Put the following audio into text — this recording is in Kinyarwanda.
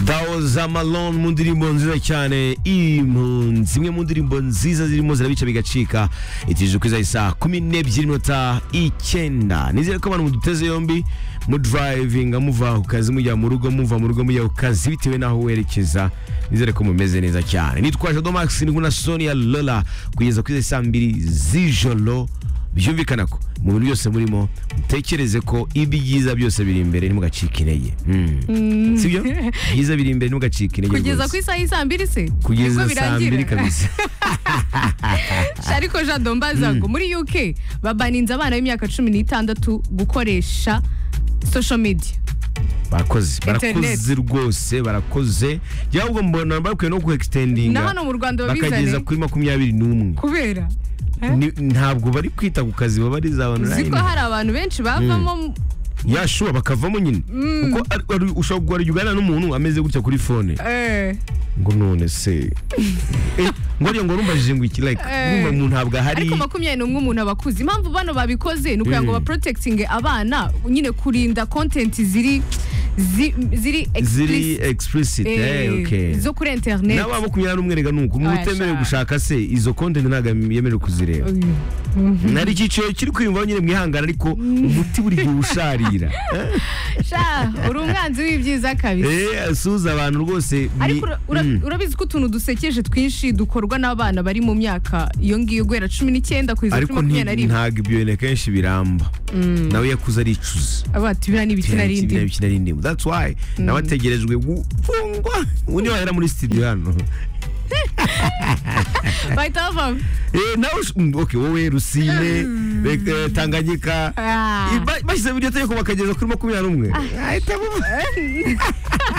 dawo za malone mu ndirimbo nziza cyane impu zimwe mu ndirimbo nziza zirimo zirabica bigacika itijwe kwiza isaa kumi n'ebyiri minota icyenda nizere ko abantu muduteze yombi mudrivinga muva ku kazi mujya mu rugo muva mu rugo mujya ku kazi bitewe n'aho werekeza nizere ko mumeze neza cyane nitwa jado max ndi kumwe na sonia lola kugeza kuri saa mbiri z'ijoro byumvikana ko mu bintu byose murimo mutekereze ko ibyiza byose biri imbere ntimugacike intege Hmm. sibyo ibyiza biri imbere ntimugacike intege kugeza ku rwose. isaha y'isaa mbiri se kugeza Nibwo saa mbiri birangira. kabisa ariko jado mbaza ngo muri uk babaninze abana b'imyaka cumi n'itandatu gukoresha social media barakoze barakoze Internet. rwose barakoze jya ahubwo mbona bakwiye no ku na extendinga hano mu rwanda bakageza babizane kuri makumyabiri n'umwe kubera Eh? Ni- ntabwo bari kwita ku kazi baba ari za uzi ko online hari abantu benshi bavamo yashuba bakavamo nyine kuko ari- ari- ushobora guharira uganira n'umuntu ameze gutya kuri fone eh, ngo none se Eh, ngo ariyo ngo rumbajije ngo iki like Eh. numva umuntu ntabwo ahari ariko makumyabiri n'umwe umuntu aba akuze impamvu bano babikoze ni ukugira ngo Mm. baprotegitinge abana nyine kurinda kontenti ziri zi- ziri ziri explicit, explicit eh, eh, okay. zo kuri interineti n'aba makumyabiri n'umwe rega ni uko umuntu Oya, utemerewe sha. gushaka se izo konti ntabwo yemerewe kuzireba nari icyiciro kiri kwiyumvaho nyine mwihangana ariko umuti buri gihe usharira sha uri umwanzi w'ibyiza kabisa Eh, asuhuza abantu rwose ni- ariko ura- ura- Mm. urabizi ko utuntu dusekeje twinshi dukorwa n'abana bari mu myaka iyo ngiyo guhera cumi n'icyenda kugeza kuri ariko makumyabiri na nti- rimwe ntabwo ibyo bintu kenshi biramba nawe yakuze aricuza abatubira n'ibiti Ibintu narindi kimwe bikina ari indimu that's why nawe ategerejwe gufungwa ubu niyo wahera muri studio hano bahita bavamo Eh, nawe ush- mm, okay wowe rusine reka, eh, tanganyika Ah. Eh, ba- bashyize iryo tegeko bakageza kuri makumyabiri n'umwe ahita bumva